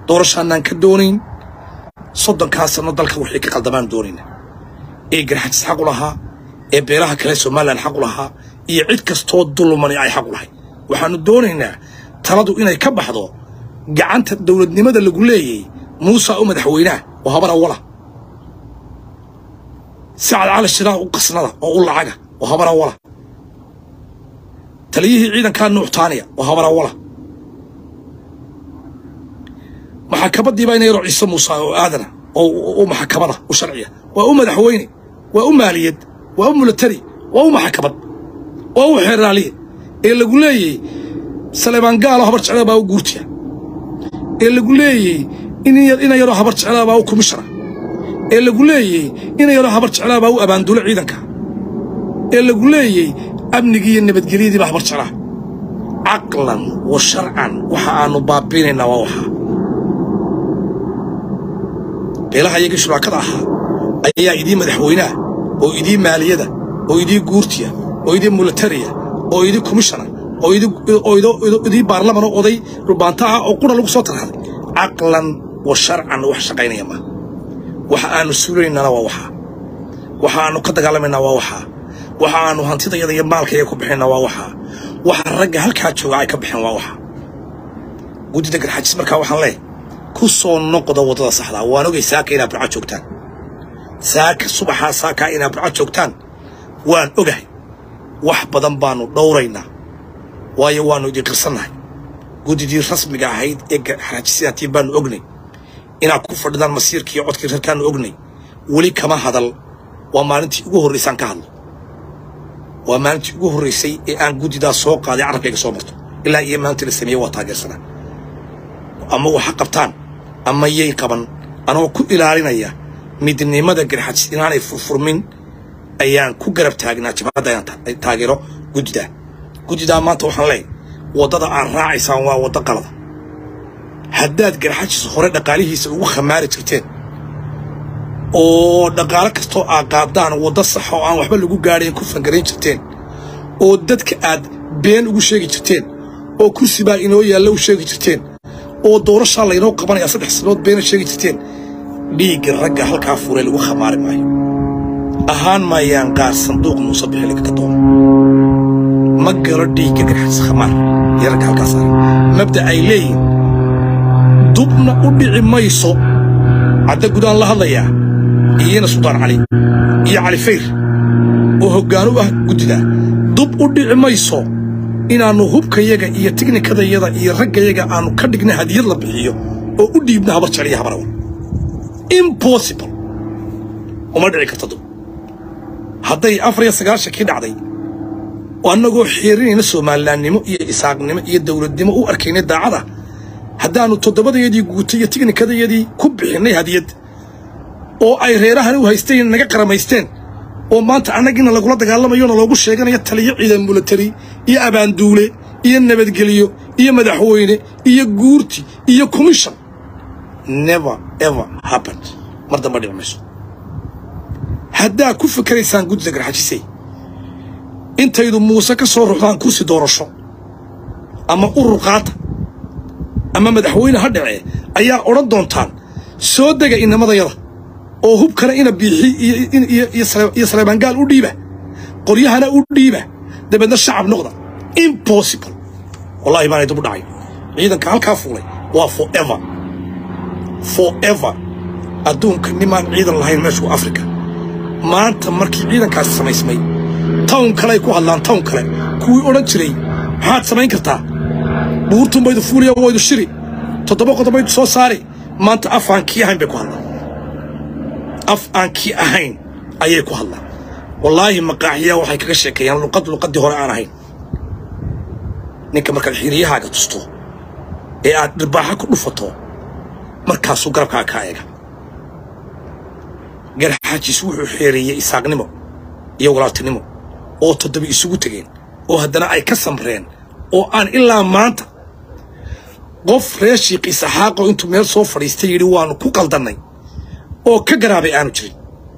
doorashaanaan ka doonayn soddonkaa sanno dalka wixii ka qaldamaan doonayna ee garxajis xaq u lahaa ee beelaha kale somalilan xaq u lahaa iyo cid kastoo dulmani ay xaq u lahay waxaannu doonaynaa taladu inay ka baxdo gacanta dowladnimada lagu leeyay muusa u madaxweynaha oo habar awala sacad cali shiraa u qasnada oo u lacaga oo habar awala taliyihii ciidankaa nuuxtaaniya oo habar awala maxakabadiibaa ina yaroo ciise muuse oo aadana oo u maxakamada u sharciya waa u madaxweyne waa u maaliyad waa u mulatari waa u maxakamad waa u xeeraaliye ee lagu leeyey saleebaan gaalo habar jeclada baa u guurtiya ee lagu leeyey ina yaroo habar jeclada baa u kumishara ee lagu leeyey ina yaroo habar jeclada baa u abaandulo ciidanka ee lagu leeyey amnigii iyo nabadgelyadii baa habar jeclaa caqlan wa sharcan waxa aannu baabiinaynaa waa waxaa beelaha iyagii shuraakada ahaa ayaa idii madaxweynaha oo idii maaliyada oo idii guurtiya oo idii mulatariya oo idii kumishana oo idii baarlaman oo oday rubaanta ah oo qura lagu soo tarhaday caqlan wa sharcan wax shaqaynaya maa waxa aannu suulaynana waa waxaa waxa aannu ka dagaalamaynaa waa waxaa waxa aannu hantidayada iyo maalkayga ku bixinna waa waxaa waxa ragga halkaa jooga ay ka baxeen waa waxaa guddida garxajis markaa waxaan leehay ku soo noqda waddada saxdaa waan ogay saaka inaad burca joogtaan saaka subaxaa saakaa inaad burca joogtaan waan ogahay wax badan baannu dhowraynaa waayo waannu idin qirsannahay guddidii rasmiga ahayd ee garxajisidaantiin baannu ognay inaad ku fadhidaan masiirkiiyo codkii rarkaannu ognay weli kama hadal waa maalintii ugu horraysaan ka hadlo waa maalintii ugu horraysay ee aan guddidaas soo qaaday carabkayga soo marto ilaa iyo maalintii la sameeyey waa taageersanaa ama waxa qabtaan ama yay qaban anoo ku ilaalinaya midnimada garxajis inaanay furfurmin ayaan ku garab taagnaa jabhadda inaan taageero guddidaa guddidaa maanta waxaan leeyahay waddada aad raacaysaan waa waddo qalada haddaad garxajis hore dhaqaalihiisa ugu khamaari jirteen oo dhaqaalo kastoo aad qaadaan waddo sax oo aan waxba lagu gaadhayn ku fangarayn jirteen oo dadka aad been ugu sheegi jirteen oo kursi baa inoo yaalla u sheegi jirteen oo doorashaa laynoo qabanaya saddex sanood beena sheegi jirteen dhiigga ragga halkaa fuuree lagu khamaari maayo ahaan maayaan qaar sanduuq muuse bixiliga ka doona ma galo dhiigga garxajis khamaar iyo ragga halkaa saaran mabda ay leeyihin dubna u dhici mayso cadda gudaan la hadlayaa iyana suldaan cali iyo cali fayr oo hoggaan u ah guddidaa dub u dhici mayso inaannu hubkayaga iyo tiknikadayada iyo raggayaga aannu ka dhigna hadiyad la bixiyo oo u dhiibna habar jecliya habarawal impossible uma dhici karta dub hadday afar iyo sagaashankii dhacday oo annagoo xiirinayna soomalilaannimo iyo isaaqnimo iyo dawladnimo u arkaynay daacada haddaannu toddobadayadii guutay iyo tiknikadayadii ku bixinnay hadiyad oo ay reerahan u haysteen naga qaramaysteen oo maanta annagiina lagula dagaalamayona loogu sheeganayo taliyo ciidan mulatari iyo abaanduule iyo nabadgelyo iyo madaxweyne iyo guurti iyo commission never ever happened mar damba dhici mayso haddaa ku fikeraysaan guddida garxajisay intaydu muuse ka soo ruxdaan kursi doorasho ama urur qaata ama madaxweyne ha dhacee ayaa odhan doontaan soo dega inamadayada oo hubkana ina biixi iyo saleebaangaal u dhiiba qoryahana u dhiiba dabeedna shacab noqda impossible wallahi baanay dib u dhacay ciidanka halkaa fuulay waa forever forever adduunka nimaan ciidan lahayn meeshu africa maanta markii ciidankaasi samaysmay town kaleay ku hadlaan town kale kuwii odhan jiray maxaad samayn kartaa buurtun baydu fuuliya waydu shiri toddoba qodob baydu soo saari maanta af aan kii ahayn bay ku hadlaan af aan kii ahayn ayay ku hadlaan wallaahi maqaaxiyaa waxay kaga sheekeeyaan luqad luqaddii hore aan ahayn ninka markaad xiiriyahaaga tusto ee aad dhirbaaxa ku dhufato markaasuu garabkaa kaa eega garxaajis wuxuu xeereeyey isaaqnimo iyo walaaltinimo oo toddoba isugu tegeen oo haddana ay ka samreen oo aan ilaa maanta qof reer shiiqi saxaaqo intuu meel soo fadhiistay yidhi waannu ku qaldannay oo ka garaabay aanu jirin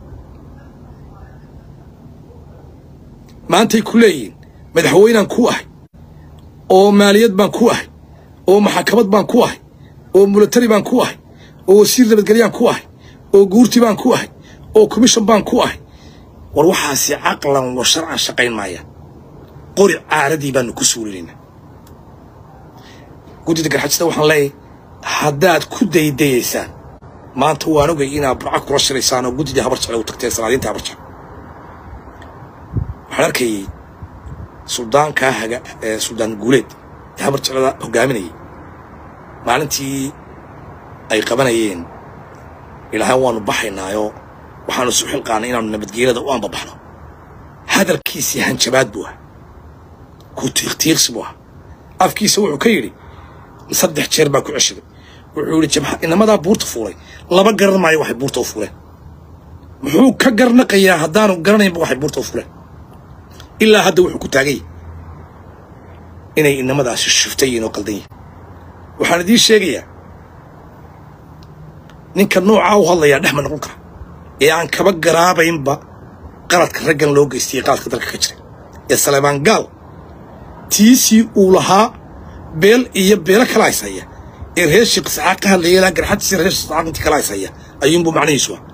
maantay ku leeyihiin madaxweynaan ku ahay oo maaliyad baan ku ahay oo maxakamad baan ku ahay oo mulatari baan ku ahay oo wasiir nabadgelyaan ku ahay oo guurti baan ku ahay oo commission baan ku ahay war waxaasi caqlan wa sharcan shaqayn maaya qori caaradii baanu ku suulinaynaa guddida garxajista waxaan leeyahay haddaad ku daydayaysaan maanta waan ogay inaad burca kula shiraysaan oo guddidii habar jecel u tagteen salaadiinta habar jecel waxaan arkayay suldaankaa haga ee suldaan guuleed ee habar jeclada hogaaminayay maalintii ay qabanayeen ilaahay waanu baxaynaayo waxaanu isu xilqaanay inaanu nabadgeelada u anbabaxno hadalkiisii hanjabaad buu ah ku tiiqtiiqsi buu ah afkiisa wuxuu ka yidhi saddex jeer baa ku ceshaday wuxuu yidhi jabha inamadaa buurta fuulay laba garan maayo waxay buurta u fuuleen muxuu ka garnaqayaa haddaanu garanaynba waxay buurta u fuuleen ilaa hadda wuxuu ku taagay inay inamadaasi shiftay yihiin oo qaldan yihin waxaan idiin sheegayaa ninka noocaa u hadlayaa dhex ma noqon kara ee aan kaba garaabaynba qaladka raggan loo geystayey qaladka dalka ka jira ee saleebaan gaal tiisii uu lahaa beel iyo beelo kala haysaya ee reer shiqiscaa ka hadlaya ilaa garxadtiisa reer shiqiscaa intii kala haysaya ayuunbuu macnihiisu ah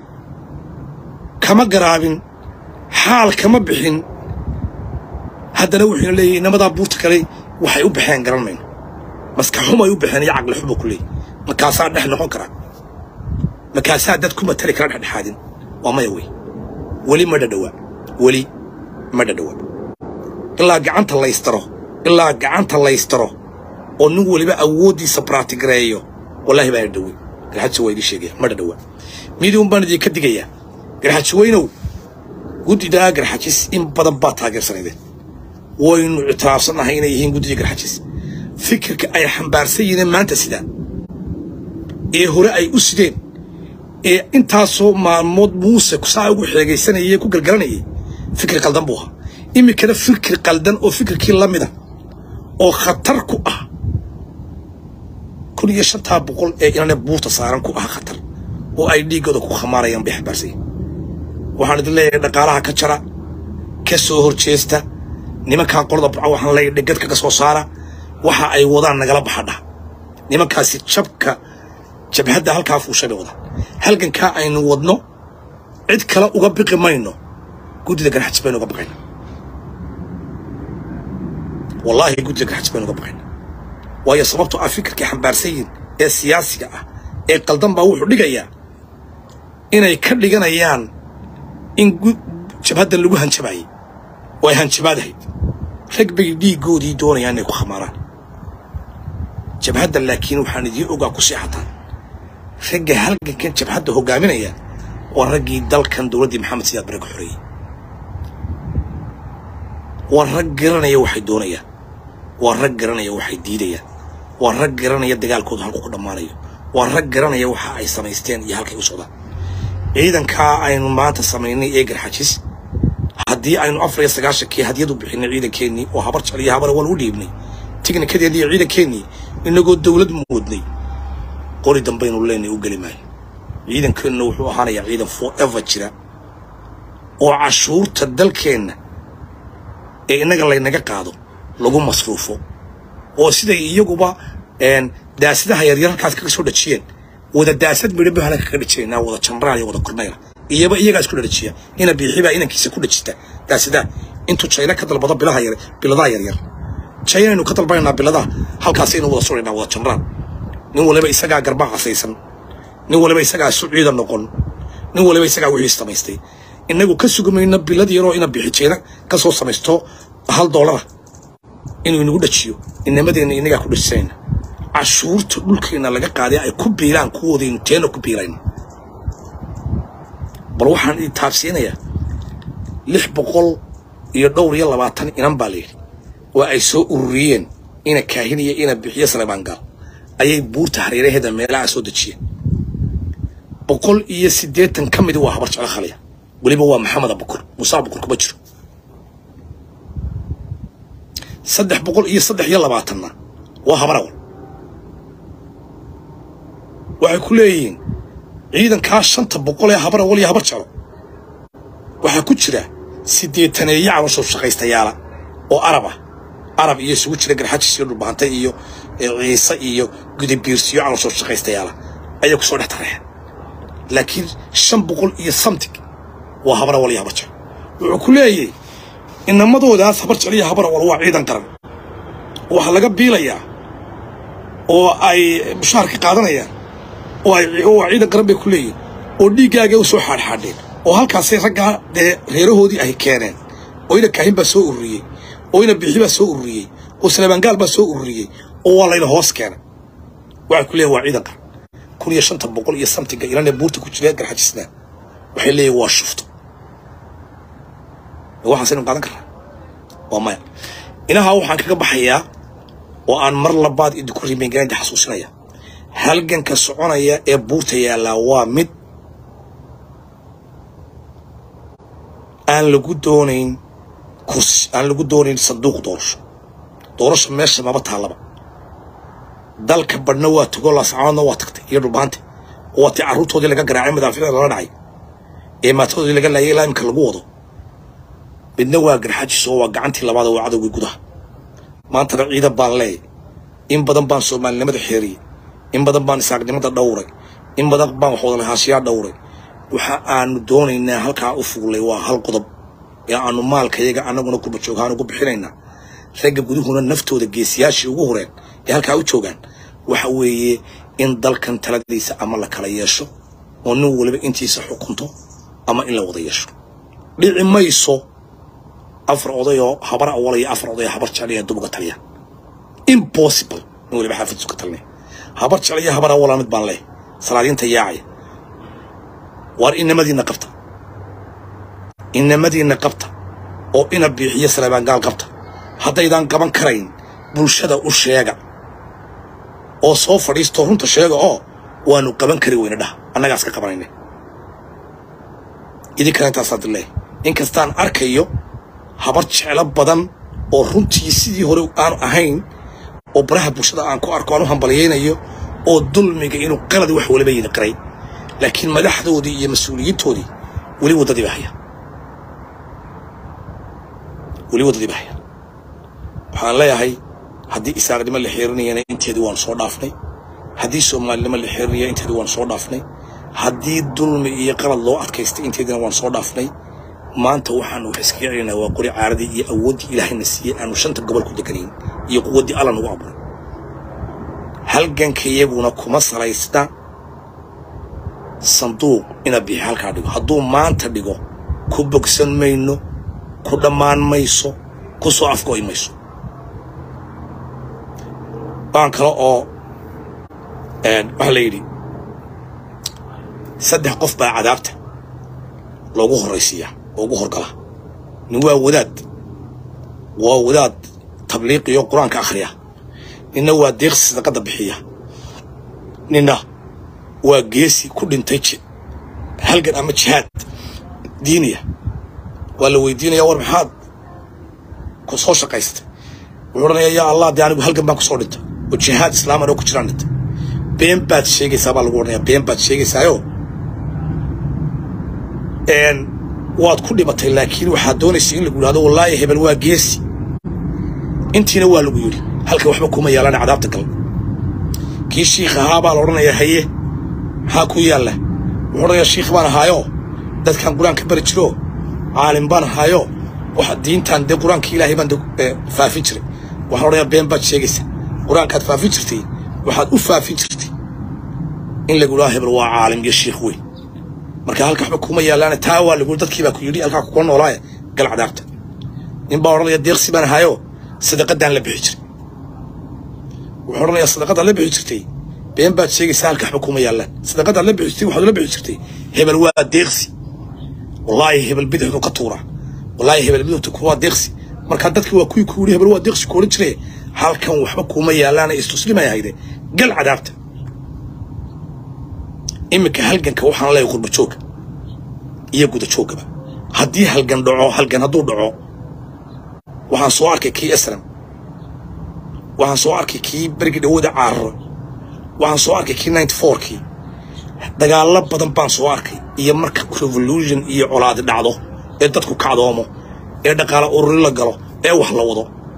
kama garaabin xaal kama bixin haddana wuxuuna leeyahy inamadaa buurta kale waxay u baxeen garan mayno maskaxumay u baxeen iyo caqli xubu ku leeyahy markaasaa dhex noqon karaa markaasaa dad ku matali kara dhexdhexaadin waa maya wey weli ma dhadhowaa weli ma dhadhowaa ilaa gacanta laystaro ilaa gacanta laystaro oo nin weliba awooddiisa braatigareeyo wallaahi baa dhadhowey garxadsi waa idii sheegaya ma dhadhowaa midiun baan idinka digayaa garxaji weynow guddidaa garxajis in badan baa taageersanaydeen waynu ictiraafsannahay inay yihiin guddidii garxajis fikirka ay xambaarsan yihiin maanta sidaa ee hore ay u sideen ee intaasoo maalmood muuse saa ugu xeegaysanayay ku galgalanayay fikir qaldan buu ahaa iminkana fikir qaldan oo fikirkii la mida oo khatar ku ah kun iyo shantaa boqol ee inane buurta saaran ku ah khatar oo ay dhiiggooda ku khamaarayaan bay xambaarsan yihin waxaan idin leeyahay dhaqaalaha ka jara ka soo horjeesta nimankaa qolada burca waxaan leeyahay dhegadka ka soo saara waxa ay wadaan nagala baxadha nimankaasi jabka jabhadda halkaa fuushay bay wadaan halgankaa aynu wadno cid kale uga biqi mayno guddida garxajis baynu uga baqayna wallaahi guddida garxajis baynu uga baqayna waayo sababtoo ah fikirkii xambaarsan yihin ee siyaasiga ah ee qaldan baa wuxuu dhigayaa inay ka dhiganayaan in jabhaddan lagu hanjabaayey oo ay hanjabaadahayd rag bay dhiiggoodii doonayaan inay ku khamaaraan jabhaddan laakiin waxaan idiin ogaa ku seexataan ragga halgankan jabhadda hogaaminaya waa raggii dalkan dowladdii maxamed siyaad bare ka xoreeyey waa rag garanaya waxay doonayaan waa rag garanaya waxay diidayaan waa rag garanaya dagaalkooda halku ku dhammaanayo waa rag garanaya waxa ay samaysteen iyo halkay u socdaan ciidankaa aynu maanta samaynay ee garxajis haddii aynu afar iyo sagaashankii hadyadu bixinay ciidankeennii oo habar jecel iyo habar wal u dhiibnay tignikadeennii iyo ciidankeennii inagoo dowlad moodnay qori dambaynu leenay u geli maayo ciidankeenna wuxuu ahaanayaa ciidan forever jira oo cashuurta dalkeenna ee innaga laynaga qaado lagu masruufo oo siday iyaguba daasadaha yaryar halkaas kaga soo dhajiyeen wada daasad midhabe halka kaga dhajinaynaa wada janraal iyo wada kornayla iyaba iyagaa isku dhadhajiya ina biixibaa inankiisa ku dhajista daasadaha intuu jayna ka dalbado bilaha yar biladaha yaryar jaynaynu ka dalbanaynaa biladaha halkaasaynu wada suraynaa wada janraal nin waliba isagaa garbaa casaysan nin waliba isagaa isu ciida noqon nin waliba isagaa wixii samaystay innagu ka sugumayna bilad yaroo ina bixijeyna ka soo samaysto hal doolara inuu inagu dhajiyo inamadeenna inagaa ku dhajisanayna cashuurta dhulkeenna laga qaaday ay ku biilaan kuwoodaynu teena ku biilayno bal waxaan idin taabsiinayaa lix boqol iyo dhowr iyo labaatan inan baa layidhi oo ay soo ururiyeen ina kaahiniya ina bixiyo salebaangaal ayay buurta hareeraheeda meelaha soo dejiyeen boqol iyo siddeetan ka midi waa habar jeclo khaliya weliba waa maxameda bukur musaa bukur kuma jiro saddex boqol iyo saddex iyo labaatanna waa habarawal waxay ku leeyihiin ciidankaa shanta boqol ee habarawal iyo habar jeclo waxaa ku jira siddeetaneeyo caloosho shaqaystayaala oo arab ah arab iyo isugu jira garxajis iyo dhulbaanta iyo ciise iyo gudabiirsiyo calosoo shaqaystayaala ayay ku soo dhex tareexeen laakiin shan boqol iyo samtig waa habara wal iyo habar jecel wuxuu ku leeyahy inamadoodaas habar jecel iyo habara wal waa ciidan qaran waxaa laga biilayaa oo ay mushaharka qaadanayaan oo ay waa ciidan qaran bay ku leeyihin oo dhiiggaagay u soo xaadxaadheen oo halkaasay raggaa dee reerahoodii ay keeneen oo ina kaahin baa soo ururiyey oo ina bixi baa soo ururiyey oo salabaangaal baa soo ururiyey oo waa layna hoos keenay waxay ku leeyihin waa ciidan qaran kun iyo shanta boqol iyo samtiga ilanee buurta ku jira garxajisnaa waxay leeyihin waa shufto waxaasaynu qaadan karnaa waa maya inahaa waxaan kaga baxayaa oo aan mar labaad idinku rimeengaraynta xasuusinaya halganka soconaya ee buurta yaallaa waa mid aan lagu doonayn kursi aan lagu doonayn sanduuq doorasho doorasho meesha maba taallaba dalka badhna waa tugo laascaanoodna waa tagtay iyo dhulbaante oo waa tii carruurtoodii laga garaacay madaaficda lala dhacay ee maatadoodii laga laayay ilaa imika lagu wado midna waa garxajis oo waa gacantii labaad oo waa cadowgii gudaha maantana ciidan baan leeyay in badan baan soomaalinimada xeeriyey in badan baan isaaqnimada dhowray in badan baan waxwada lahaashiyaa dhowray waxa aanu doonaynaa halkaa u fuulay waa hal qodob ee aanu maalkayaga annaguna kurbajooghaan ugu bixinaynaa ragga guduhuna naftooda geesiyaashii ugu horeen ee halkaa u joogaan waxa weeye in dalkan taladiisa ama la kala yeesho oo nin waliba intiisa xukunto ama in la wada yeesho dhici mayso afar odayoo habar awal iyo afar odayoo habar jecel iyo dubuga taliya impossible nin waliba xaafidsu ka talinaya habar jecel iyo habar awala mid baan leh salaadiinta yaacaya waar inamadiinna qabta inamadiinna qabta oo ina biixiyo salabaangaal qabta haddaydaan qaban karayn bulshada u sheega oo soo fadhiisto runta sheega oo waanu qaban kari weyne dhah annagaas ka qabanayna idinkana intaasaa dileeh inkastaan arkayo habar jeclo badan oo runtii sidii hore aanu ahayn oo baraha bulshada aan ku arko aan u hambalyaynayo oo dulmiga inuu qalad wax waliba yidi qiray laakiin madaxdoodii iyo mas-uuliyiintoodii weli waddadii baa haya weli waddadii baa haya waxaan leeyahay haddii isaaqnimo la xeerinayana inteedii waanu soo dhaafnay haddii soomaalinimo la xeerinaya inteedii waanu soo dhaafnay haddii dulmi iyo qalad loo adkaystay inteediina waanu soo dhaafnay maanta waxaanu wax iskaga celinaynaa waa qori caaradii iyo awooddii ilaahayna siiyey aanu shanta gobol ku deganayn iyo quwaddii alla nagu abuuray halganka iyaguna kuma salaysna sanduuq ina bixi halkaa dhigo hadduu maanta dhigo ku bogsan mayno ku dhammaan mayso ku soo afgo'i mayso waan kale oo waxaa la yidhi saddex qof baa cadaabta loogu horraysiiyaa oo ugu horgala nin waa wadaad waa wadaad tabliiqiyo qur-aanka akhriya ninna waa deeqsi sadaqadda bixiya ninna waa geesi ku dhintay halgan ama jihaad diiniya waa la weydiinaya war maxaad ku soo shaqaystay wuxuu odhanaya yaa allah dee anigu halgan baan ku soo dhintay oo jihaad islaaman oo ku jiraan dhintay been baad sheegaysaa baa lagu odhanaya been baad sheegaysaayo waad ku dhimatay laakiin waxaad doonaysa in lagu yidhahdo wallaahi hebel waa geesi intiina waa lagu yidhi halka waxba kuma yaalaan cadaabta gal kii shiikh ahaa baa la odhanayaa haye maxaa ku yaalla wuxuu odhanayaa shiikh baan ahaayo dadkan qur-aanka bari jiro caalim baan ahaayo waxa diintan dee qur-aanka ilaahay baan faafin jiray waxaan odhanayaa been baad sheegaysaa qur-aankaad faafin jirtay waxaad u faafin jirtay in lagu yidhahdo hebel waa caalim iyo shiikh weyn marka halka waxba kuma yaalaan taa waa lagu dadkii baa ku yidhi halkaa kukula noolaaye gal cadaabta nin baa odhanaya deeqsi baan ahaayo sadaqadaan la bixi jiray wuxuu odhanayaa sadaqadaad la bixi jirtay been baad sheegaysaa halka waxba kuma yaalaan sadaqadaad la bixi jirtay waxaad la bixi jirtay hebel waa deeqsi wallaahi hebel bidixdu ka tuura wallaahi hebel bidixdu kuwaa deeqsi marka dadkii waa kuwii ku yidhi hebel waa deeqsi ku odhan jire halkan waxba kuma yaalaana istuslimay ahayde gal cadaabta iminka halganka waxaan leeyahay qurba jooga iyo guda joogaba haddii halgan dhaco halgan hadduu dhaco waxaan soo arkay kii esram waxaan soo arkay kii berigii dhawooda caararo waxaan soo arkay kii ninety fourkii dagaallo badan baan soo arkay iyo marka revolution iyo colaadi dhacdo ee dadku kacdoomo ee dhaqaale ururi la galo ee wax la wado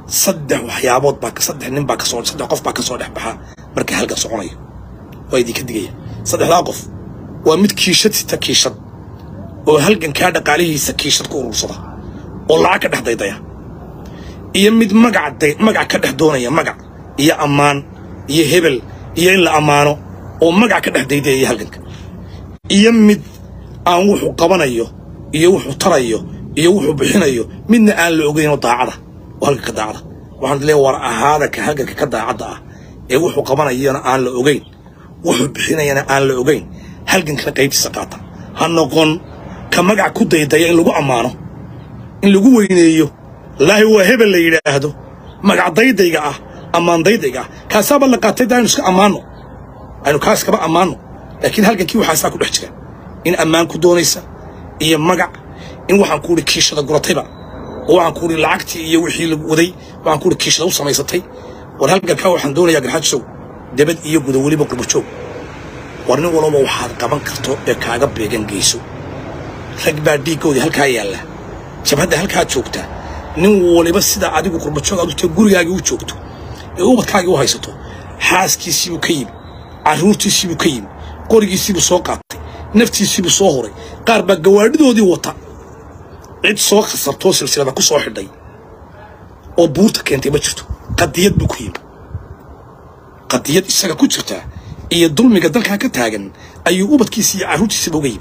saddex waxyaabood baa saddex nin baa kasoo saddex qof baa kasoo dhex baxa marka halkan soconayo waa idinka digaya saddexdaa qof waa mid kiishad sita kiishad oo halgankaa dhaqaalihiisa kiishad ku urursada oo lacag ka dhex daydaya iyo mid magac magac ka dhex doonaya magac iyo ammaan iyo hebel iyo in la ammaano oo magac ka dhex daydaya halganka iyo mid aan wuxuu qabanayo iyo wuxuu tarayo iyo wuxuu bixinayo midna aan la ogeyn oo daacada oo halganka daacada waxaan leeyahay war ahaada ka halganka ka daacadda ah ee wuxuu qabanayana aan la ogeyn wuxuu bixinayana aan la ogeyn halgankana qaybtiisa qaata ha noqon ka magac ku daydaya in lagu ammaano in lagu weyneeyo laahi waa hebel la yidhaahdo magac daydayga ah ammaan daydayga ah kaasaaba la qaatay daa aynu iska ammaanno aynu kaas kaba ammaanno laakiin halgankii waxaasaa ku dhex jira in ammaan ku doonaysa iyo magac in waxaan ku idhi kiishada guratayba oo waxaan ku idhi lacagtii iyo wixii la waday waxaan ku idhi kiishada u samaysatay war halgankaa waxaan doonayaa garxajisow debad iyo guda weliba qurbajoog war nin walba waxaad qaban karto ee kaaga beegan geyso rag baa dhiiggoodii halkaa yaalla jabhadda halkaa joogta nin waliba sida adigu qurbajoog aad u tahay gurigaagii u joogto ee ubadkaagii u haysato xaaskiisiibuu ka yimi carruurtiisiibuu ka yimi qorigiisiibuu soo qaatay naftiisiibuu soo horay qaar baa gawaadhidoodii wata cid soo khasartoo silsilada ku soo xidhay oo buurta keentay ma jirto qadiyad buu ku yimi qadiyad isaga ku jirta iyo dulmiga dalkaa ka taagan ayuu ubadkiisa iyo carruurtiisaba uga yimi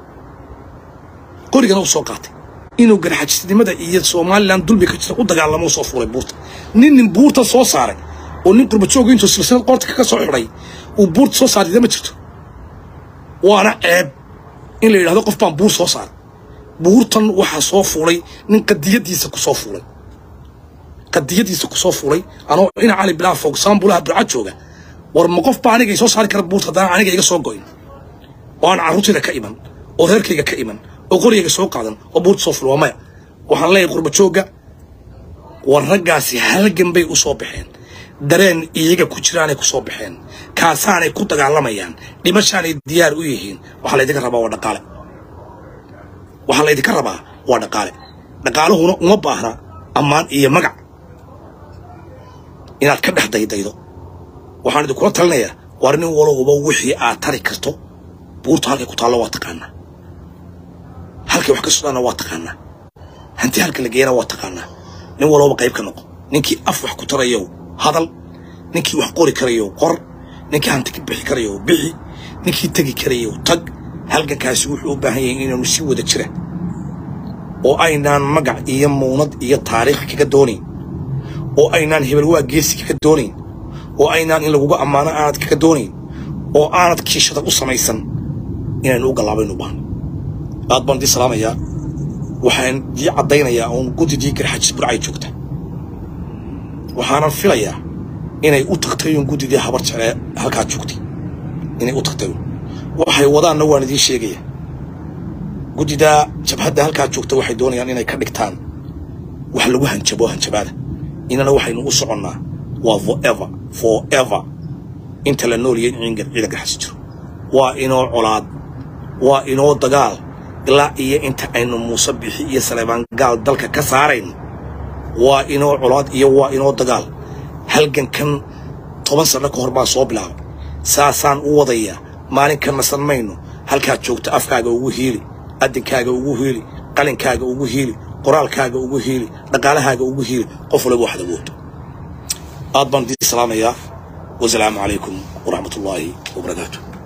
qorigana u soo qaatay inuu garxajisnimada iyo somalilan dulmi ka jirta u dagaalamo soo fuulay buurta nin nin buurta soo saaray oo nin qurbajooga intuu silsilad qoorta kaga soo xidhay uu buurta soo saarida ma jirto waana ceeb in la yidhahdo qof baan buur soo saaray buurtan waxaa soo fuulay nin qadiyadiisa ku soo fuulay qadiyadiisa ku soo fuulay anoo ina cali bilaa fog saambulaha burca jooga war ma qof baa aniga i soo saari kara buurta haddaan aniga iga soo goyn oo aan carruurtayda ka iman oo reerkayga ka iman oo qorigayga soo qaadan oo buurta soo fuul waa maya waxaan leeyahay qurbajoogga war raggaasi halgan bay u soo baxeen dareen iyaga ku jiraanay ku soo baxeen kaasaanay ku dagaalamayaan dhimashaanay diyaar u yihiin waxaa laydinka rabaa waa dhaqaale waxaa laydinka rabaa waa dhaqaale dhaqaaluhuna uma baahna ammaan iyo magac inaad ka dhex daydaydo waxaan idinkula talinayaa war nin walowba wixii aad tari karto buurta halkay ku taallo waa taqaanaa halkay wax ka socdaanna waa taqaanaa hanti halka la geeyana waa taqaanaa nin walowba qayb ka noqo ninkii af wax ku tarayow hadal ninkii wax qori karayow qor ninkii hanti ka bixi karayow bixi ninkii tegi karayow tag halgankaasi wuxuu u baahan yahay inaanu si wada jira oo aynaan magac iyo muunad iyo taariikh kaga doonayn oo aynaan hebel waa geesi kaga doonayn oo aynaan in laguga ammaano aanad kaga doonayn oo aanad kiishada u samaysan inaynu u gallaabaynu baahno aad baan idii salaamayaa waxaan dii caddaynayaa uun guddidii garxajis burcay joogta waxaanan filayaa inay u tagtay uun guddidii habar jeclee halkaa joogtay inay u tagtay uun waxay wadaanna waan idiin sheegaya guddidaa jabhadda halkaa joogta waxay doonayaan inay ka dhigtaan wax lagu hanjabo hanjabaada inana waxaynu u soconnaa waa forever forever inta la nooliyay in ciidan ciidanka xasi jiro waa inoo colaad waa inoo dagaal ilaa iyo inta aynu muuse bixi iyo saleebaan gaal dalka ka saarayno waa inoo colaad iyo waa inoo dagaal halgankan toban sanno ka hor baan soo bilaabay saasaan u wadayaa maalin ka nasan mayno halkaad joogta afkaaga ugu hiili addinkaaga ugu hiili qalinkaaga ugu hiili qoraalkaaga ugu hiili dhaqaalahaaga ugu hiili qof waliba waxaad awoodo aad baan idiin salaamayaa wasalaamu calaykum waraxmat ullaahi wabarakaatu